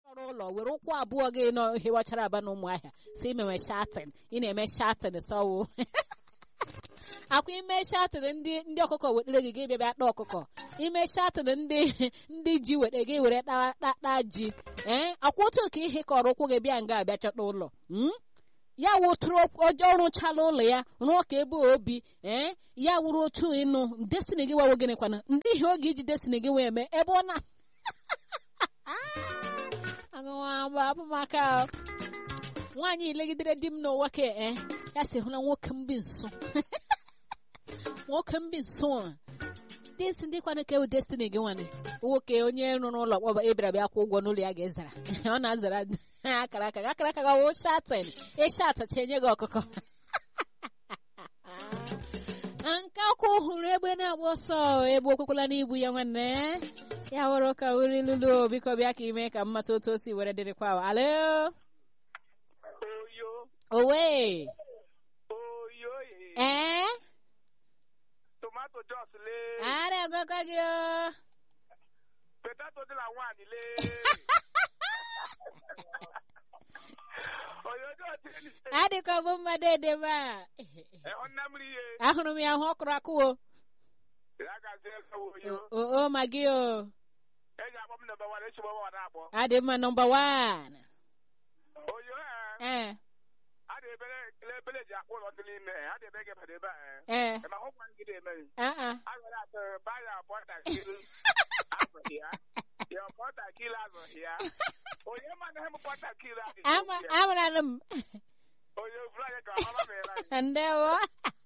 ọrụ ụlọ were ụkwụ abụọ gị nọ hewachara aba na ụmụahịa si imewe shatin ị na-eme shatin sọwụ akwa ime shatin ndị ndị ọkụkọ wetere gị gị bịa bịa kpaa ọkụkọ ime shatin ndị ndị ji weta gị were kpaa ji ee akwa otu ka ihe kọrọ ụkwụ gị bịa nga abịa chọta ụlọ ya wụtụrụ ọjọọ rụchala ụlọ ya rụọ ka ebe obi ee ya wụrụ otu ịnụ destiny gị wawo gịnị kwana ndị ihe oge iji destiny gị wee mee ebe ọ na agụwa abụmaka nwaanyị legidere di m n'ụwa ka e ya si hụla nwoke mbi nso nwoke mbi nso a desi ndị kwana ka ewu destiny gị nwane nwoke onye rụrụ ụlọ kpọba ebịara bịa kwụ ụgwọ n'ụlọ ya ga-ezara ọ na-azara akara aka gị akara aka gị wụ shatin ịshatacha enye gị ọkụkọ nke ọkụ hụrụ egbe na-agba ọsọ egbe okwekwala n'ibu ya nwanne ya wụrụ ka uri lulu biko bịa ka ime ka mmata otu o si were dịrịkwa alo owe ee tomato jos lee ara agwakwa gị o potato dị na nwaanyị lee adịka ọ bụ mmadụ edebe a ahụrụ m ya hụ ọkụrụ akụwo o ma gị o adị mma nọmba wan ee ebele ji akpụ ụlọ dị n'ime ha dị ebe gị bada ebe ee a ma hụkwa ngide emeghị aa agara atọ baya pọtakịrị azụghị ya ya pọtakịrị azụghị ya onye mana hem pọtakịrị adịghị ama amara m onye ofuru anyị ka ọma mere anyị ndewo